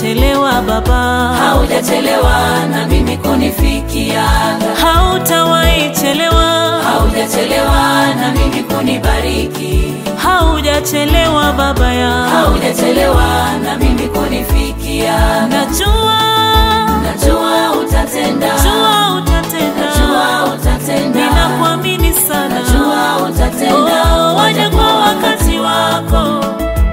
haujachelewa Baba, haujachelewa na mimi kunifikiaga, hautawahi chelewa, haujachelewa na mimi kunibariki, haujachelewa Baba ya haujachelewa na mimi kunifikiaga. najua, Najua utatenda, jua utatenda, najua utatenda, ninakuamini sana, najua utatenda, Oh, waje kwa wakati wako.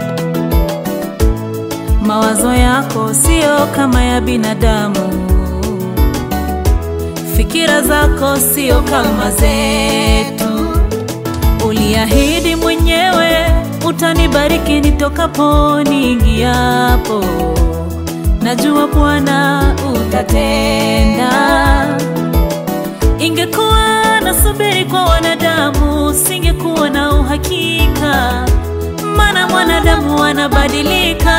Mawazo yako sio kama ya binadamu, fikira zako sio kama zetu. Uliahidi mwenyewe utanibariki nitokapo niingiapo. Najua Bwana utatenda. Ingekuwa nasubiri kwa wanadamu, singekuwa na uhakika, maana mwanadamu wanabadilika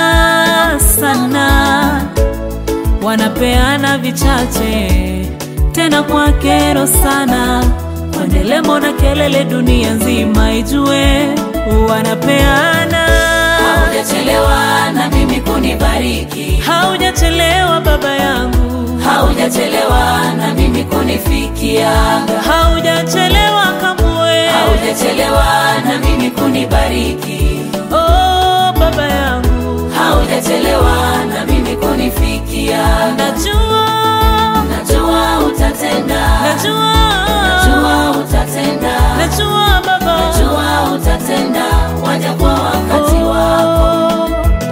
sana, wanapeana vichache tena kwa kero sana, kwa ndelemo na kelele, dunia nzima ijue wanapeana. haujachelewa na mimi kunibariki, Haujachelewa baba yangu, haujachelewa na mimi kunifikiaga, haujachelewa kamwe. haujachelewa na mimi kunibariki, Oh, baba yangu, haujachelewa na mimi kunifikiaga. najua, Najua utatenda, najua, najua utatenda, najua baba, najua utatenda, waja kwa wakati wako. Oh.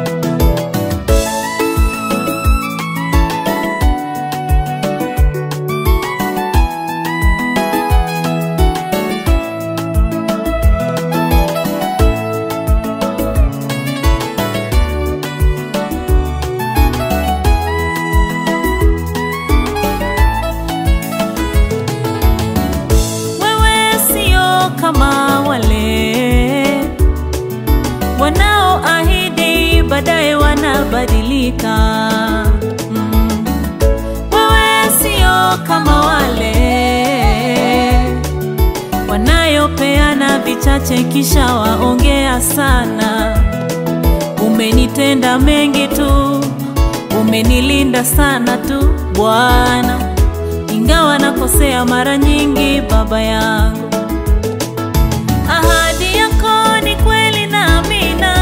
Wewe sio kama wale wanaoahidi baadaye wanabadilika. Mm. Wewe sio kama wale wanayopeana vichache kisha waongea sana. Umenitenda mengi tu, umenilinda sana tu Bwana ingawa nakosea mara nyingi, baba yangu. Ahadi yako ni kweli na amina.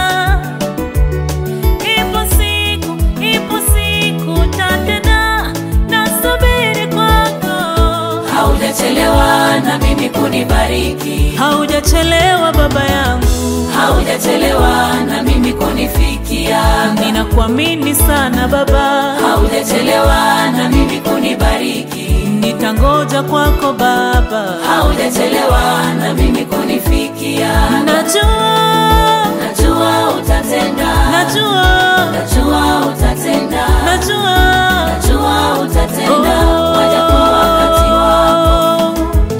Ipo siku, ipo siku tatenda, nasubiri kwako. Haujachelewa na mimi kunibariki, Haujachelewa baba yangu, haujachelewa na mimi kunifikiaga, ninakuamini sana baba, haujachelewa na mimi kunibariki, nitangoja kwako baba. haujachelewa na mimi kunifikiaga. Najua, Najua utatenda, najua, najua utatenda, najua najua utatenda, waja kwa wakati wako.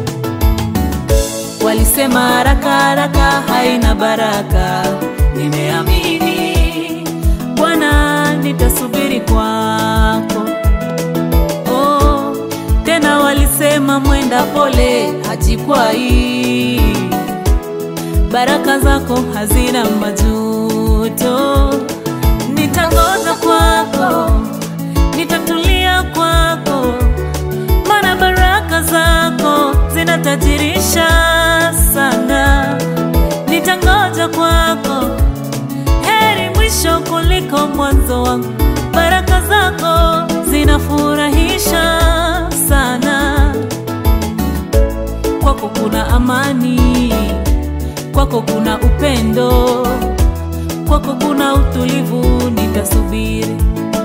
Walisema haraka haraka haina baraka, nimeamini Bwana, nitasubiri kwako. Oh, tena walisema mwenda pole hajikwai, baraka zako hazina majuto. Nitangoza kwako, nitatulia kwako maana baraka zako zinatajirisha sana. Nitangoja kwako, heri mwisho kuliko mwanzo wangu. Baraka zako zinafurahisha sana. Kwako kuna amani, kwako kuna upendo, kwako kuna utulivu. Nitasubiri.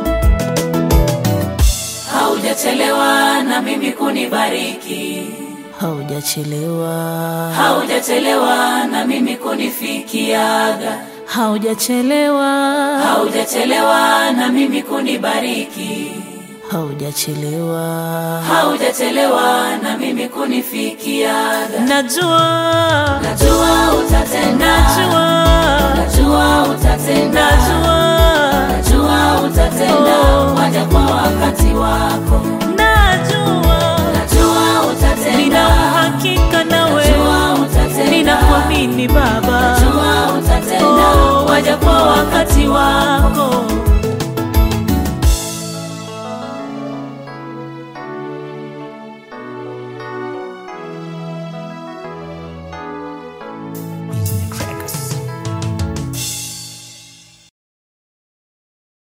Haujachelewa na mimi kunibariki, Haujachelewa, haujachelewa na mimi kunifikiaga, haujachelewa, haujachelewa na mimi kunibariki, haujachelewa. haujachelewa na mimi kunifikiaga. Najua, Najua utatenda, najua, najua utatenda, najua, najua utatenda, Oh. waja kwa wakati wako. najua, Najua utatenda, nina uhakika nawe, najua utatenda, ninakuamini Baba. najua utatenda, Oh, waja kwa wakati wako.